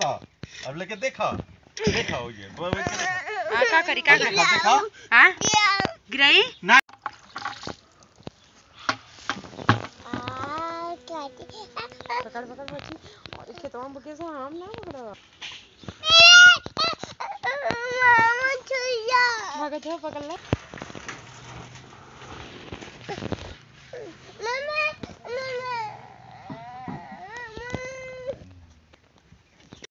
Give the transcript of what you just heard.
देखा अब लेके देखा देखा हो ये वो- वो के देखा हाँ का करी का करी देखा देखा हाँ गिराई ना पकड़ पकड़ बच्ची और खेतवा में बके से हम ना पकड़ा भागत है पकड़ ले